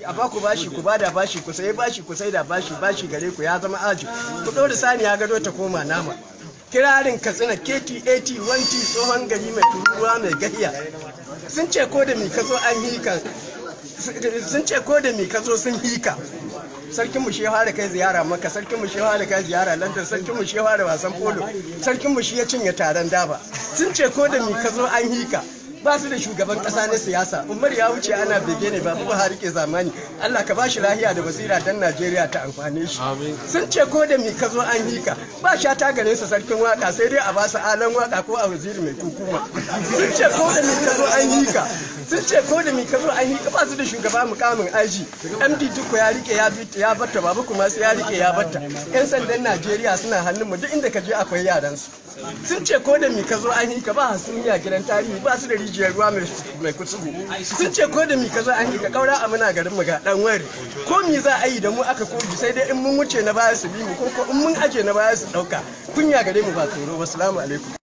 a ba ku bashi ku bada bashi ku sayi bashi ku sai da bashi bashi gare ku ya zama aji ku ɗora sani ya gado ta koma nama kirarin katsina kt 80 wanti tsohon gari mai tururuwa mai gahiya sun ce ko da mi ka zo an hika sun ce ko da mi ka zo sun hika sarkin mu shi da kai ziyara maka sarkin mu shi da kai ziyara london sarkin mu shi da wasan polo sarkin mu shi ya cinye taron daba sun ce ko da mi ka zo an hika ba su da shugaban kasa na siyasa umar ya wuce ana bege ne ba buhari ke zamani allah ka bashi lahiya da basira dan najeriya ta amfane shi sun ce ko da mi ka zo an hika ba sha ta gare su sarkin waka sai dai a ba su alan waka ko a waziri mai kukuma sun ce ko da mi ka zo an hika sun ce ko da mi ka zo an hika ba su da shugaba mukamin aji md duku ya rike ya bita ya batta babu kuma sai ya rike ya batta yan sandan najeriya suna hannun mu duk inda ka je akwai yaran su sun ce ko da mi ka zo an hika ba hasumiya gidan tarihi ba su da rijiyar ruwa mai kutubu sun ce ko da mi ka zo an hika kaura a muna garin mu ga dan wari ko mi za a yi da mu aka kogi sai dai in mun wuce na baya su bi mu ko in mun aje na baya su dauka kunya gare mu ba tsoro wassalamu alaikum